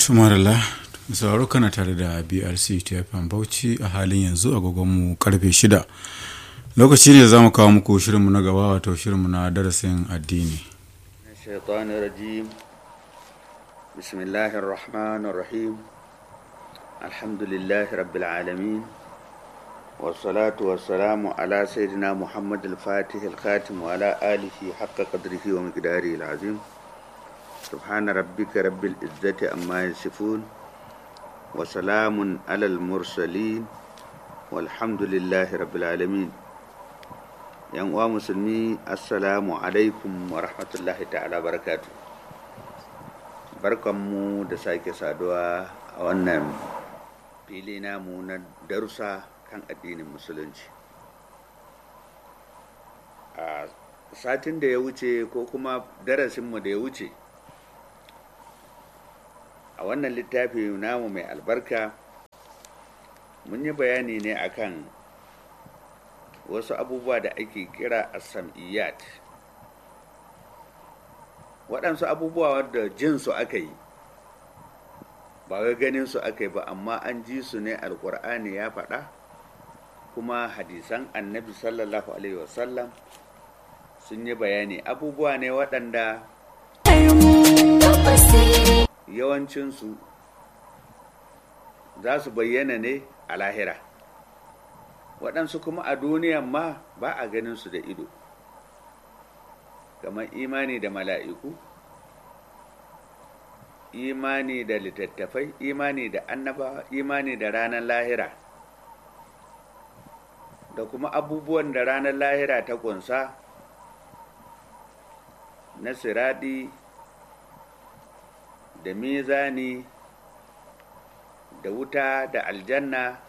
tumarala sauraro kana tare da brc tfm bauchi a halin yanzu agogonmu karfe shida lokaci ne za mu kawo muku shirinmu na gaba wato shirinmu na darasin addini الشيطان الرجيم بسم الله الرحمن الرحيم الحمد لله رب العالمين والصلاة والسلام على سيدنا محمد الفاتح الخاتم وعلى آله حق قدره ومقداره العظيم سبحان ربك رب العزة أما يصفون وسلام على المرسلين والحمد لله رب العالمين yan uwa musulmi assalamu alaikum wa rahmatullahi ta'ala barakatu barkanmu da sake saduwa a wannan fili namu na darussa kan addinin musulunci a satin da ya wuce ko kuma darasinmu da ya wuce a wannan littafi namu mai albarka mun yi bayani ne akan wasu abubuwa da ake kira asam'iyat waɗansu abubuwa wadda jinsu aka yi ba wai ganin su aka yi ba amma an ji su ne alkur'ani ya faɗa kuma hadisan annabi sallallahu alaihi wasallam sun yi bayani abubuwa ne waɗanda yawancinsu za su bayyana ne a lahira waɗansu kuma a duniyan ma ba a ganin su da ido kamar imani da mala'iku imani da littattafai imani da annabawa imani da ranar lahira da kuma abubuwan da ranar lahira ta kunsa na siradi da mizani da wuta da aljanna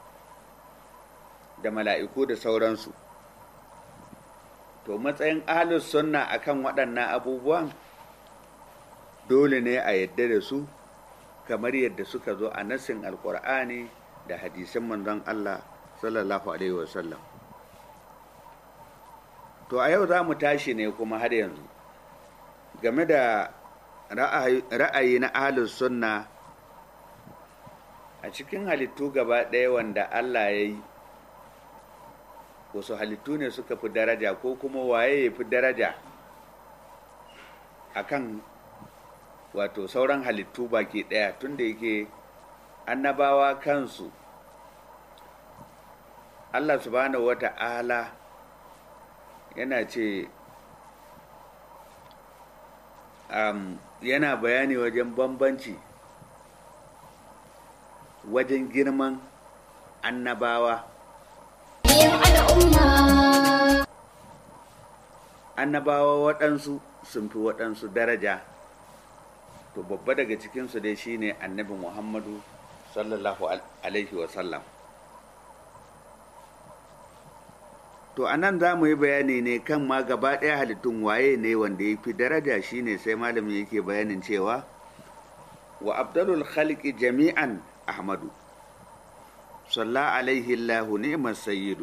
da mala'iku da sauransu to matsayin ahlus sunna akan waɗannan abubuwan dole ne a yadda da su kamar yadda suka zo a nassin alkur'ani da hadisin manzon Allah sallallahu alaihi wasallam to a yau za mu tashi ne kuma har yanzu game da ra'ayi na ahlus sunna a cikin halittu gaba ɗaya wanda Allah ya yi wasu halittu ne suka fi daraja ko kuma waye ya fi daraja akan wato sauran halittu baki ɗaya tunda yake annabawa kansu Allah subhanahu wa ta'ala yana ce um, yana bayani wajen bambanci wajen girman annabawa annabawa waɗansu sun fi waɗansu daraja to babba daga cikinsu dai shine annabi muhammadu sallallahu alaihi wasallam to a nan za mu yi bayani ne kan ma gaba ɗaya halittun waye ne wanda ya fi daraja shine sai malamin yake bayanin cewa wa abdalul khalqi jami'an ahmadu salla alaihi allahu ni'mas sayyidu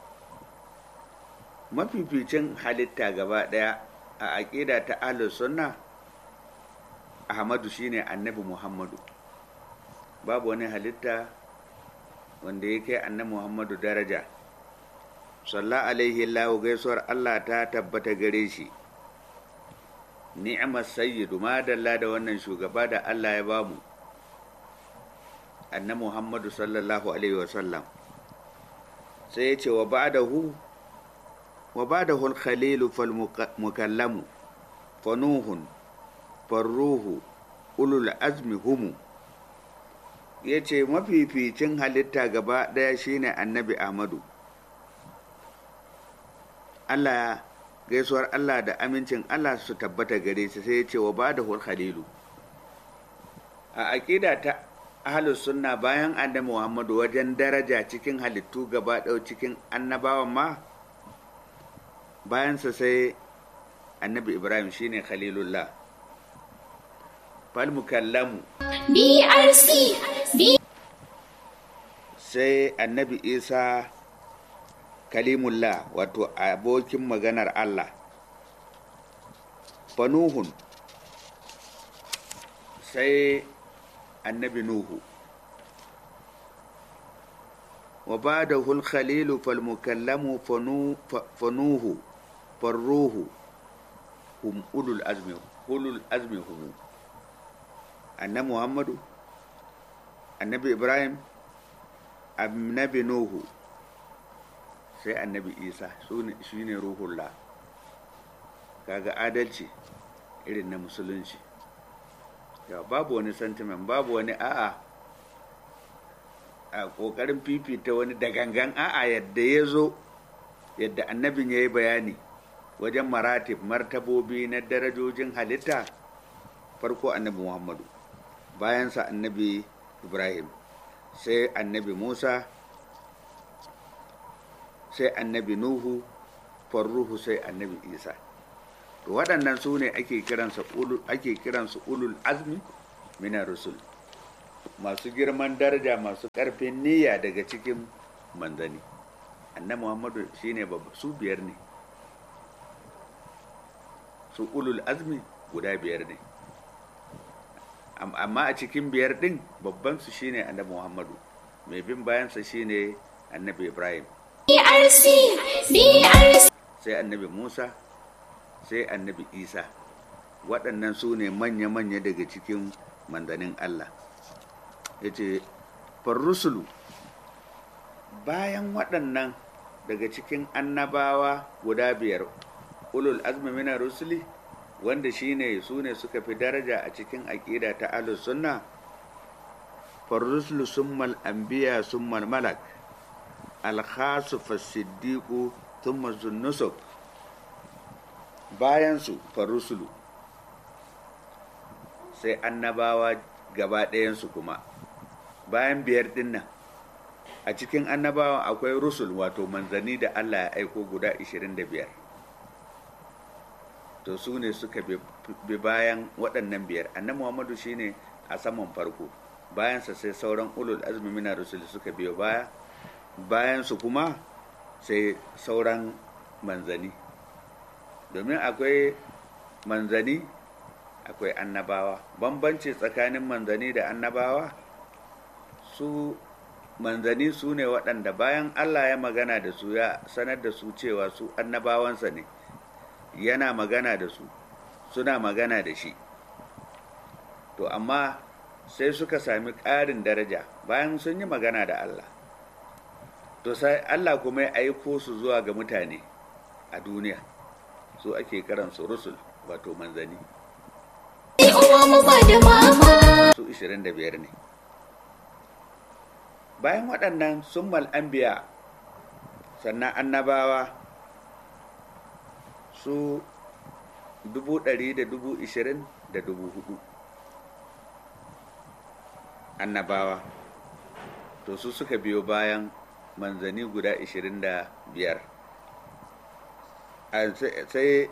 mafificin halitta gaba ɗaya a aƙida ta ahlus sunna ahmadu shine annabi muhammadu babu wani halitta wanda ya kai annabi muhammadu daraja salla alaihi allahu gaisuwar allah ta tabbata gare shi ni'mas sayyidu madalla da wannan shugaba da allah ya bamu annabi muhammadu sallallahu alaihi wasallam sai ya ce wa ba'dahu wa ba'dahu al-khalilu fal mukallamu fanuhun farruhu ulul azmi humu ya ce mafificin halitta gaba ɗaya shine annabi ahmadu allah gaisuwar allah da amincin allah su tabbata gare shi sai ya ce wa ba'dahu al-khalilu a aƙida ta ahalus sunna bayan annabi muhammadu wajen daraja cikin halittu gaba ɗau cikin annabawan ma bayansa sai annabi ibrahim shine khalilullah falmukallamu BRC sai annabi isa kalimullah wato abokin maganar allah fanuhun sai annabi nuhu wa ba da hulkhalilu falmukallamu fanuhu farruhu hum ulul azmi ulul azmi hum annabi muhammadu annabi ibrahim annabi nuhu sai annabi isa shi ne ruhullah kaga adalci irin na musulunci ya babu wani sentiment babu wani a'a a kokarin fifita wani da gangan a'a yadda ya zo yadda annabin ya yi bayani wajen maratib martabobi na darajojin halitta farko annabi muhammadu bayansa annabi ibrahim sai annabi musa sai annabi nuhu farruhu sai annabi isa to waɗannan su ne ake kiransu ulul azmi mina rusul masu girman daraja masu ƙarfin niyya daga cikin manzani annabi muhammadu shine su biyar ne su ulul azmi guda biyar ne amma a cikin biyar ɗin babban su shine annabi muhammadu mai bin bayansa shine annabi ibrahim sai annabi musa sai annabi isa waɗannan su ne manya-manya daga cikin manzanin allah ya ce farrusulu bayan waɗannan daga cikin annabawa guda biyar ulul azmi mina rusuli wanda shine su ne suka fi daraja a cikin aƙida ta ahlus sunna farrusulu summal anbiya summal malak alkhasu fasiddiqu thumma zunnusuk bayan su farrusulu sai annabawa gaba ɗayansu kuma bayan biyar dinnan a cikin annabawa akwai rusul wato manzanni da allah ya aiko guda 25 to su ne suka bi bayan waɗannan biyar annabi muhammadu shine a saman farko bayansa sai sauran ulul azmi mina rusul suka biyo baya bayansu kuma sai sauran manzani domin akwai manzani akwai annabawa bambanci tsakanin manzani da annabawa su manzani su ne waɗanda bayan allah ya magana da su ya sanar da su cewa su annabawansa ne yana magana da su suna magana da shi to amma sai suka sami ƙarin daraja bayan sun yi magana da allah to sai allah kuma ya aiko su zuwa ga mutane a duniya su ake karansu rusul wato manzani su 25 ne bayan waɗannan sun mal'ambiya sannan annabawa su dubu ɗari da dubu ishirin da dubu hudu annabawa to su suka biyo bayan manzani guda ishirin da biyar sai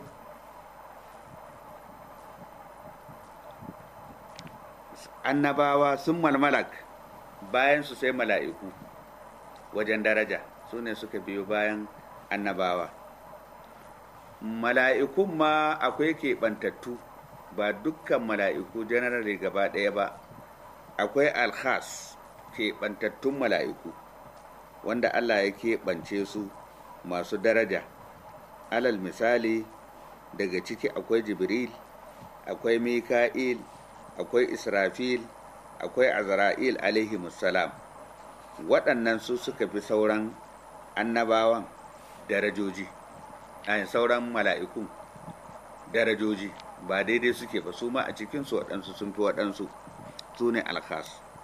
annabawa sun malmalak bayan su sai mala'iku wajen daraja su ne suka biyo bayan annabawa mala'ikun ma akwai keɓantattu ba dukkan mala'iku janarare gaba ɗaya ba akwai alkhas keɓantattun mala'iku wanda allah ya keɓance su masu daraja alal misali daga ciki akwai jibril akwai mika'il akwai israfil akwai azra'il alaihi salam waɗannan su suka fi sauran annabawan darajoji a sauran mala'ikun darajoji ba daidai suke ba su ma a cikinsu waɗansu sun fi waɗansu su ne alkhas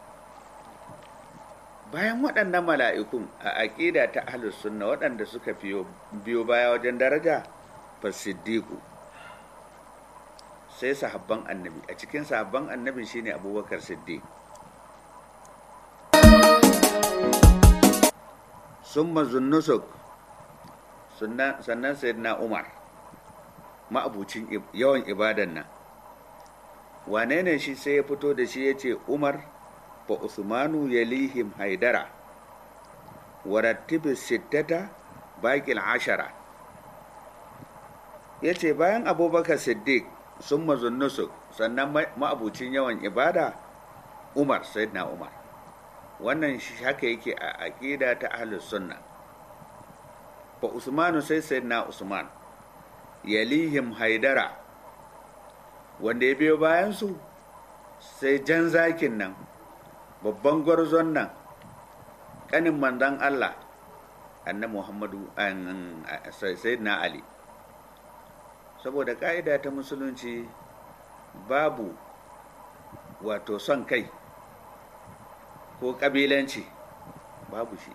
bayan waɗannan mala'ikun a aƙida ta ahlus sunna waɗanda suka biyo baya wajen daraja fasiddiku sai sahabban annabi a cikin sahabban annabi shine abubakar siddiq summa zunnusuk sannan sayyidina umar ma'abucin yawan ibadan nan wane ne shi sai ya fito da shi ya ce umar fa usmanu yalihim haidara warattibi sittata baƙil ashara ya ce bayan abubakar siddiq sun mazunnusuk sannan ma'abucin yawan ibada umar sayyidina umar wannan haka yake a aƙida ta ahlus sunna fa usmanu sai sayyidina usman yalihim haidara wanda ya biyo bayan su sai jan zakin nan babban gwarzon nan kanin manzon Allah annabi Muhammadu sayyidina Ali saboda ka'ida ta musulunci babu wato son kai ko ƙabilanci babu shi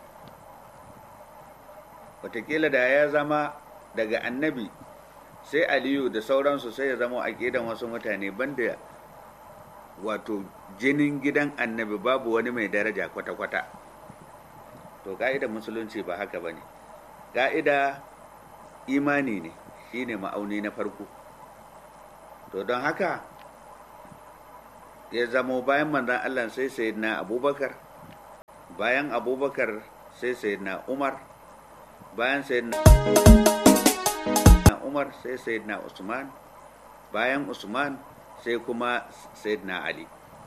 watakila da ya zama daga annabi sai aliyu da sauransu sai ya zama aƙidan wasu mutane banda wato jinin gidan annabi babu wani mai daraja kwata-kwata to ka'idar musulunci ba haka ba ne ka'ida imani ne shine ma'auni na farko to don haka ya zamo bayan manzan allah sai sayyidina abubakar bayan abubakar sai sayyidina umar bayan sayyidina umar sai sayyidina usman bayan usman sai kuma sayyidina ali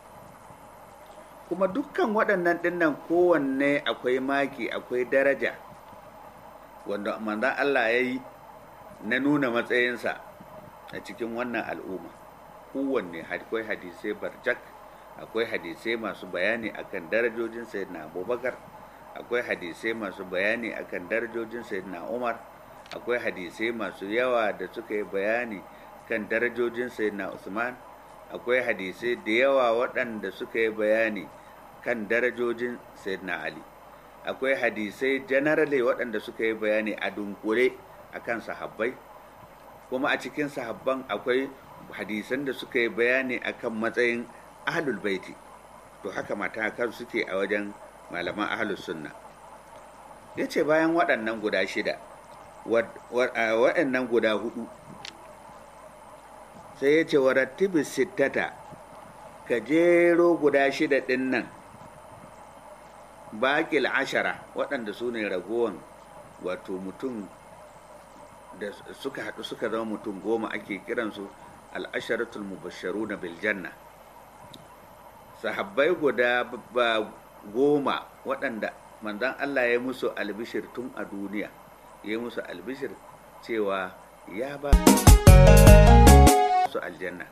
kuma dukkan waɗannan ɗinnan kowanne akwai maki akwai daraja wanda manzan Allah ya yi na nuna matsayinsa a cikin wannan al'umma kowanne akwai hadisai barjak akwai hadisai masu bayani akan darajojin sayyidina abubakar akwai hadisai masu bayani akan darajojin sayyidina umar akwai hadisai masu yawa da suka yi bayani kan darajojin sayyidina usman akwai hadisai da yawa waɗanda suka yi bayani kan darajojin sayyidina ali akwai hadisai generally waɗanda suka yi bayani a dunkure akan sahabbai kuma a cikin sahabban akwai hadisan da suka yi bayani akan matsayin ahlul baiti to haka matakan suke a wajen malaman ahlus sunna ya ce bayan waɗannan guda shida waɗannan guda hudu sai ya ce wa rattibis sittata ka jero guda shida ɗin nan baƙil ashara waɗanda su ne ragowan wato mutum da suka haɗu suka zama mutum goma ake kiransu al'asharatul mubasharu na biljanna sahabbai guda ba goma waɗanda manzan Allah ya musu albishir tun a duniya ya musu albishir cewa ya ba su aljanna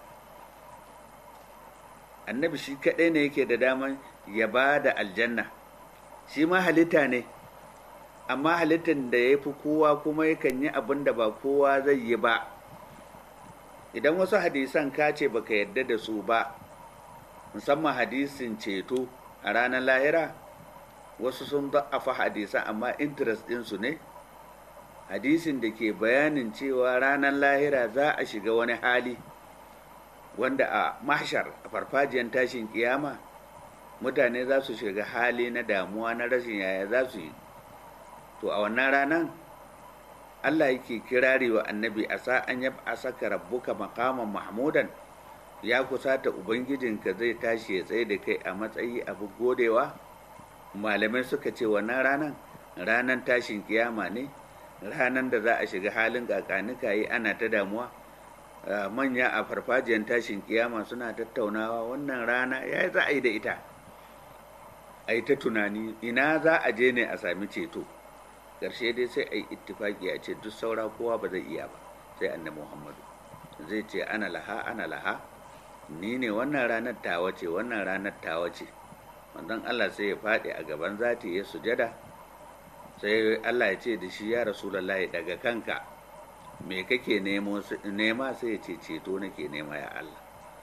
annabi shi kaɗai ne yake da daman ya ba da aljanna shi ma halitta ne amma halittar da ya fi kowa kuma yakan yi abin da ba kowa zai yi ba idan wasu hadisan ka ce baka yadda da su ba musamman hadisin ceto a ranar lahira wasu sun za'afa hadisan amma interest ɗinsu ne hadisin da ke bayanin cewa ranar lahira za a shiga wani hali wanda a mahshar a farfajiyar tashin kiyama mutane za su shiga hali na damuwa na rashin yaya za su yi to a wannan ranar allah yake kirari wa annabi a sa'an ya a saka rabbuka makaman mahmudan ya kusata ubangijinka zai tashi ya tsaye da kai a matsayi abu godewa malamai suka ce wannan ranar ranar tashin kiyama ne ranar da za a shiga halin kakanika yi ana ta damuwa manya a farfajiyar tashin kiyama suna tattaunawa wannan rana ya za a yi da ita a yi ta tunani ina za a je ne a sami ceto ƙarshe dai sai a yi ittifaki a ce duk saura kowa ba zai iya ba sai annabi muhammadu zai ce ana laha ana laha ni ne wannan ranar tawa ce wannan ranar tawa ce manzon allah sai ya faɗi a gaban zati ya sujada sai allah ya ce da shi ya rasulallahi daga kanka me kake nema sai ya ce ceto nake nema ya allah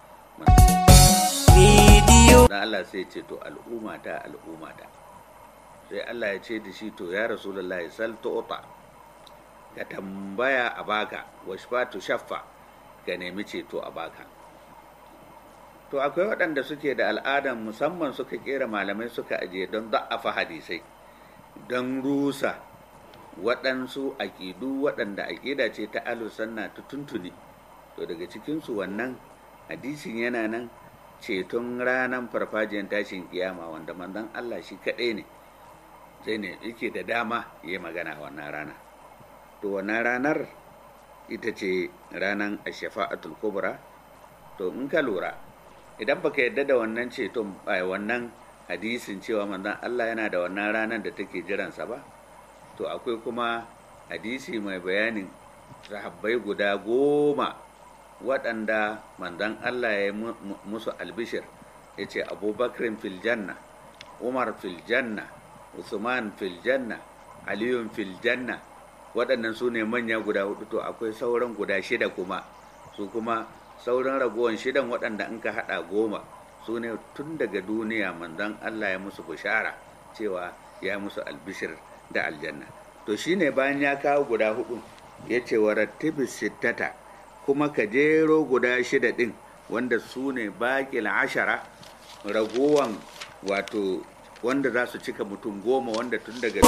dan allah sai ya ce to al'ummata al'ummata sai Allah ya ce da shi to ya rasulullahi sal tu'ta ka tambaya a baka washfatu shaffa ka nemi ceto a baka to akwai waɗanda suke da al'adan musamman suka kera malamai suka ajiye don da'afa hadisai don rusa waɗansu aƙidu waɗanda aƙida ce ta alusanna ta tuntuni to daga cikinsu wannan hadisin yana nan ceton ranar farfajiyar tashin kiyama wanda manzon Allah shi kaɗai ne sai ne yake da dama ya magana wannan rana to wannan ranar ita ce ranar ashafa'atul kubra to in ka lura idan baka yadda da wannan ceton wannan hadisin cewa manzon Allah yana da wannan ranar da take jiransa ba to akwai kuma hadisi mai bayanin sahabbai guda goma waɗanda manzon Allah ya musu albishir ya ce abubakarin fil janna umar fil janna usman fil janna aliyun fil janna waɗannan su ne manya guda hudu to akwai sauran guda shida kuma su kuma sauran ragowar shidan waɗanda in ka haɗa goma su ne tun daga duniya manzon Allah ya musu bishara cewa ya musu albishir da aljanna to shine bayan ya kawo guda hudu ya ce wa rattibis sittata kuma ka jero guda shida ɗin wanda su ne baƙil ashara ragowan wato wanda za su cika mutum goma wanda tun daga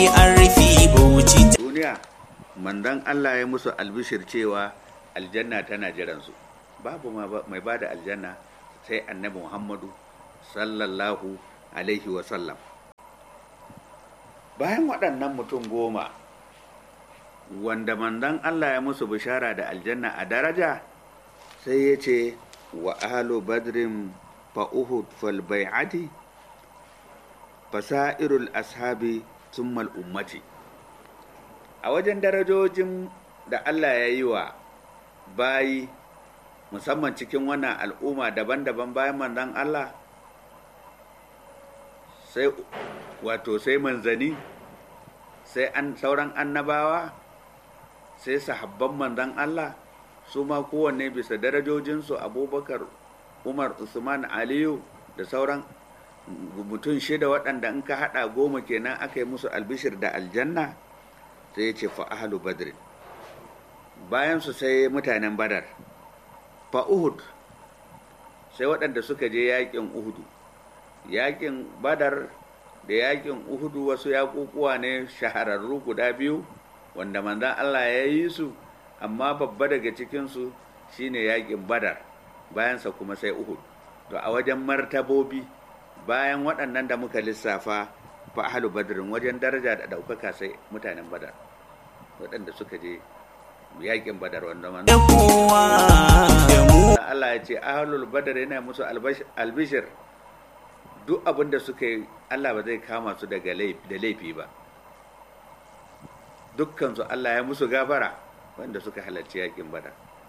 duniya manzon Allah ya musu albishir cewa aljanna tana jiransu babu mai ba da aljanna sai annabi muhammadu sallallahu alaihi wasallam bayan waɗannan mutum goma wanda manzon Allah ya musu bishara da aljanna a daraja sai ya ce wa ahlu badrin fa uhud fal bai'ati fasairul ashabi summal ummati a wajen darajojin da Allah ya yi wa bayi musamman cikin wannan al'umma daban-daban bayan manzon Allah sai wato sai manzani sai an sauran annabawa sai sahabban manzon Allah su ma kowanne bisa darajojinsu abubakar umar usman aliyu da sauran mutum shida waɗanda in ka haɗa goma kenan aka yi musu albishir da aljanna sai ya ce fa ahlu badrin bayan su sai mutanen badar fa uhud sai waɗanda suka je yaƙin uhudu yaƙin badar da yaƙin uhudu wasu yaƙuƙuwa ne shahararru guda biyu wanda manzan allah ya yi su amma babba daga cikinsu shine yaƙin badar bayansa kuma sai uhud to a wajen martabobi bayan waɗannan da muka lissafa fa ahlu badrin wajen daraja da ɗaukaka sai mutanen badar waɗanda suka je yakin badar wanda man Allah ya ce ahlul badar yana musu albishir duk abin da suka yi Allah ba zai kama su daga da laifi ba dukkan su Allah ya musu gafara wanda suka halarci yakin badar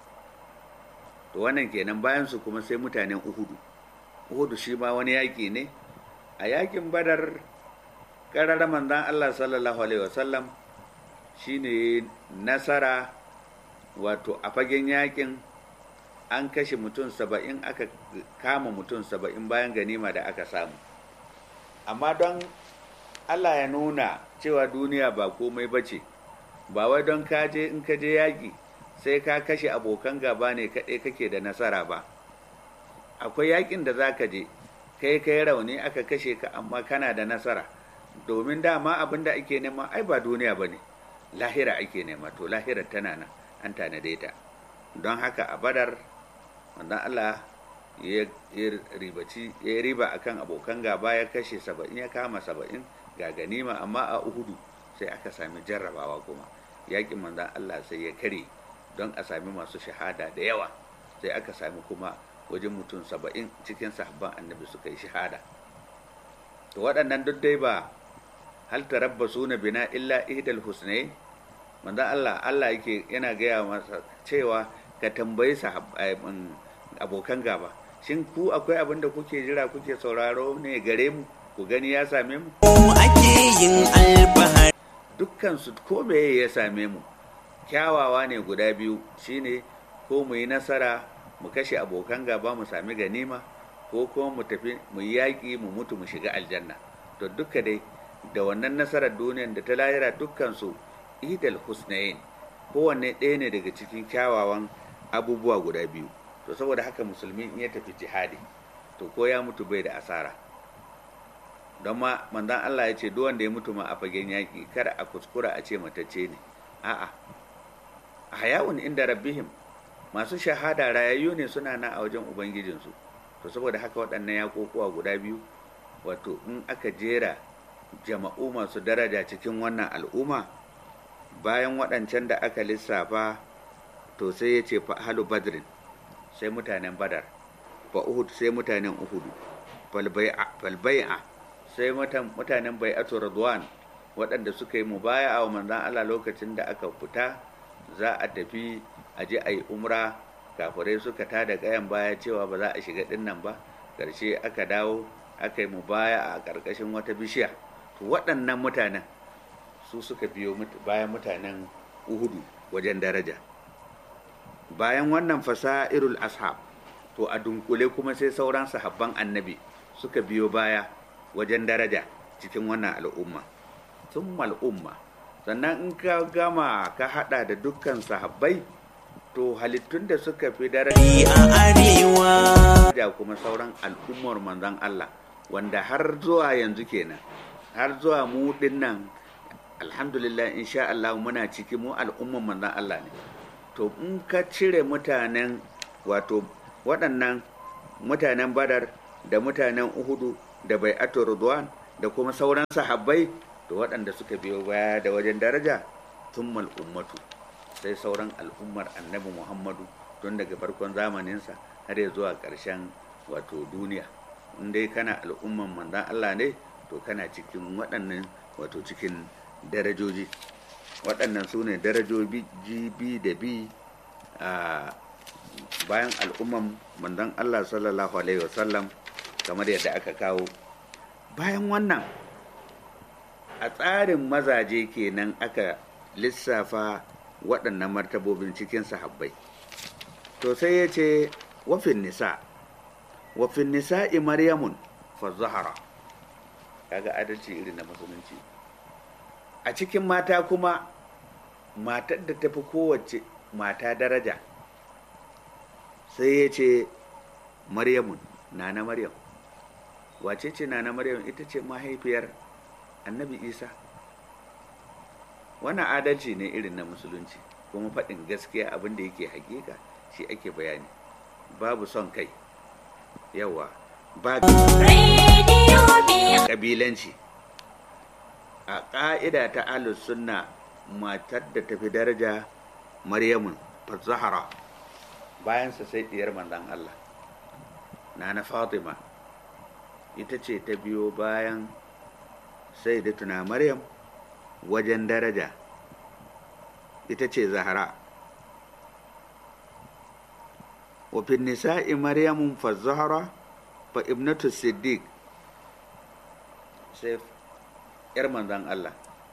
to wannan kenan bayan su kuma sai mutanen uhudu uhudu shi ma wani yaki ne a yakin badar ƙararra manzan Allah sallallahu alaihi wasallam shine nasara wato a fagen yakin an kashe mutum saba'in aka kama mutum saba'in bayan ganima da aka samu amma don allah ya nuna cewa duniya ba komai ba ce ba wai don kaje in ka je yaƙi sai ka kashe abokan gaba ne kaɗai kake da nasara ba akwai yaƙin da za ka je kai kai rauni aka kashe ka amma kana da nasara domin dama abin da ake nema ai ba duniya ba ne lahira ake nema to lahirar tana nan an tanade ta don haka a badar wanda Allah ya ribaci ya riba akan abokan gaba ya kashe saba'in ya kama saba'in ga ganima amma a uhudu sai aka sami jarrabawa kuma yakin manzan Allah sai ya kare don a sami masu shahada da yawa sai aka sami kuma wajen mutum saba'in cikin sahabban annabi suka yi shahada to waɗannan duk dai ba hal tarabbasu na bina illa ihdal husnayn manzon Allah Allah yake yana gaya masa cewa ka tambayi abokan gaba shin ku akwai abin da kuke jira kuke sauraro ne gare mu ku gani ya same mu ake yin alfahari dukkan su ko meye ya same mu kyawawa ne guda biyu shine ko mu yi nasara mu kashe abokan gaba mu sami ganima ko kuma mu tafi mu yi yaƙi mu mutu mu shiga aljanna to duka dai da wannan nasarar duniyan da ta lahira dukkan su idal husnayin kowanne ɗaya ne daga cikin kyawawan abubuwa guda biyu to saboda haka musulmi in ya tafi jihadi to ko ya mutu bai da asara don ma manzan Allah ya ce duk wanda ya mutu ma a fagen yaƙi kada a kuskura a ce matacce ne a'a a hayawun inda rabbihim masu shahada rayayyu ne suna na a wajen ubangijinsu to saboda haka waɗannan yaƙoƙuwa guda biyu wato in aka jera jama'u masu daraja cikin wannan al'umma bayan waɗancan da aka lissafa to sai ya ce halu badrin sai mutanen badar fa uhud sai mutanen uhudu falbai'a sai mutanen bai'atu radwan waɗanda suka yi mubaya wa manzan Allah lokacin da aka fita za a tafi a je a yi umra kafirai suka tada kayan baya cewa ba za a shiga dinnan ba ƙarshe aka dawo aka yi mubaya a ƙarƙashin wata bishiya to waɗannan mutanen su suka biyo bayan mutanen uhudu wajen daraja bayan wannan fasa'irul ashab to a dunkule kuma sai sauran sahabban annabi suka biyo baya wajen daraja cikin wannan al'umma sun al'umma sannan in ka gama ka hada da dukkan sahabbai to halittun da suka fi daraja a arewa da kuma sauran al'ummar manzon Allah wanda har zuwa yanzu kenan har zuwa mu dinnan alhamdulillah insha Allah muna ciki mu al'ummar manzon Allah ne to in ka cire mutanen wato waɗannan mutanen badar da mutanen uhudu da bai ridwan da kuma sauran sahabbai to waɗanda suka biyo baya da wajen daraja tun ummatu sai sauran al'ummar annabi muhammadu tun daga farkon zamaninsa har ya zuwa ƙarshen wato duniya in dai kana al'umman manzan allah ne to kana cikin waɗannan wato cikin darajoji waɗannan su ne darajoji bi da bi a bayan al'umman manzan allah sallallahu alaihi wasallam kamar yadda aka kawo bayan wannan a tsarin mazaje kenan aka lissafa waɗannan martabobin cikin sahabbai to sai ya ce wafin nisa wafin nisa'i maryamun fa zahara kaga adalci irin na musulunci a cikin mata kuma matar da tafi kowace mata daraja sai ya ce maryamun nana maryam wace ce nana maryam ita ce mahaifiyar annabi isa wannan adalci ne irin na musulunci kuma faɗin gaskiya abin da yake hakika shi ake bayani babu son kai yawa ba ƙabilanci a ƙa'ida ta alus sunna matar da tafi daraja maryamun zahara bayansa sai ɗiyar manzan allah na na fatima ita ce ta biyo bayan sai da tuna maryam wajen daraja ita ce zahara wafin nisa'i maryamun fa zahara fa ibnatu siddiq sai yar manzan Allah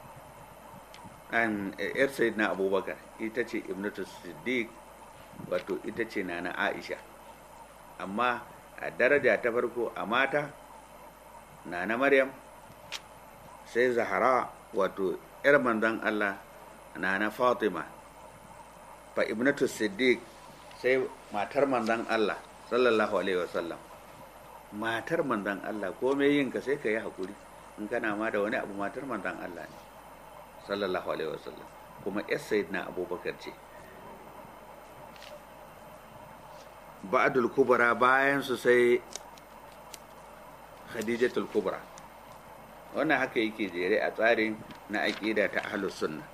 an yar sayyidina abubakar ita ce ibnatu siddiq wato ita ce na na aisha amma a daraja ta farko a mata na na maryam sai zahara wato yar manzan Allah na na fatima fa ibnatu siddiq sai matar manzan Allah sallallahu alaihi wasallam matar manzan Allah komai yin ka sai ka yi hakuri in kana ma da wani abu matar manzan Allah ne sallallahu alaihi wasallam kuma yar sayyidina abubakar ce ba'dul kubra bayan su sai khadijatul kubra wannan haka yake jere a tsarin na aƙida ta ahlus sunna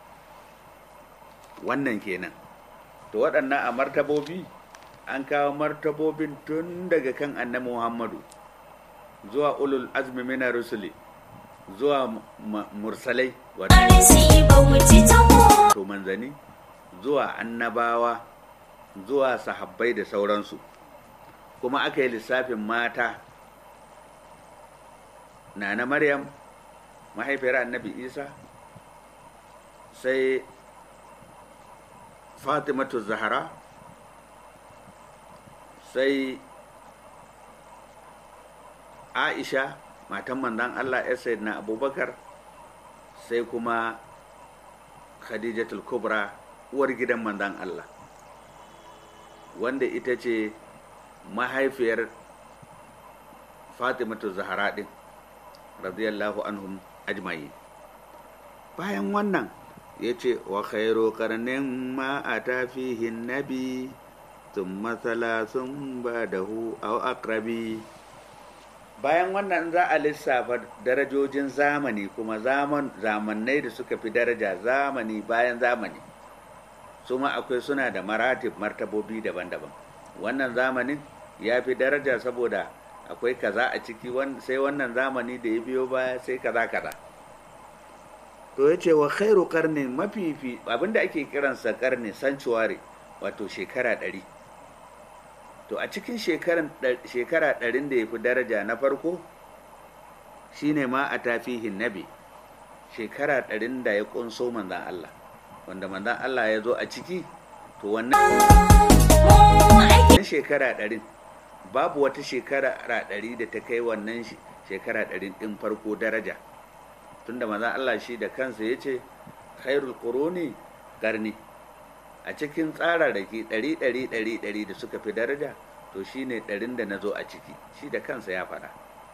wannan kenan to waɗannan a martabobi an kawo martabobin tun daga kan annabi muhammadu zuwa ulul azmi mina rusuli zuwa mursalai wato manzani zuwa annabawa zuwa sahabbai da sauransu kuma aka yi lissafin mata nana maryam mahaifiyar annabi isa sai fatimatu zahara sai aisha matan manzan allah ya na abubakar sai kuma khadijatul kubra uwar gidan manzan allah wanda ita ce mahaifiyar fatimatu zahara din radiyallahu anhum ajma'i bayan wannan ya ce wa khairu karnin ma a tafihin nabi sun matsala sun ba da hu au akrabi bayan wannan za a lissafa darajojin zamani kuma zaman zamannai da suka fi daraja zamani bayan zamani su ma akwai suna da maratib martabobi daban-daban wannan zamanin ya fi daraja saboda akwai kaza a ciki sai wannan zamani da ya biyo baya sai kaza kaza to ya ce wa khairu karni mafifi abinda ake kiransa karni sanctuary wato shekara ɗari to a cikin shekara ɗarin da ya fi daraja na farko shine ma a tafihin nabi shekara ɗarin da ya ƙunso manzan Allah wanda manzan Allah ya zo a ciki to wannan shekara ɗarin babu wata shekara ɗari da ta kai wannan shekara ɗarin ɗin farko daraja tunda manzan Allah shi da kansa ya ce khairul quruni karni a cikin tsararraki ɗari ɗari ɗari ɗari da suka fi daraja to shine ɗarin da na zo a ciki shi da kansa ya faɗa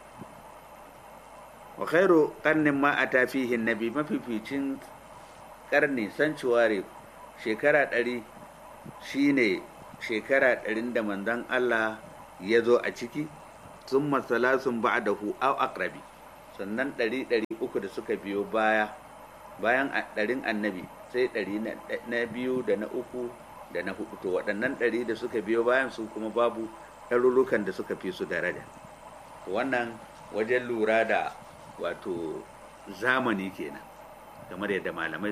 wa khairu karnin ma a tafihin nabi mafificin karni sanctuary shekara ɗari shine shekara ɗarin da manzon Allah ya zo a ciki sun masalasun ba da hu au akrabi sannan ɗari ɗari uku da suka biyo baya bayan ɗarin annabi sai ɗari na biyu da na uku da na hudu to waɗannan ɗari da suka biyo bayan su kuma babu ɗarurrukan da suka fi su daraja wannan wajen lura da wato zamani kenan kamar yadda malamai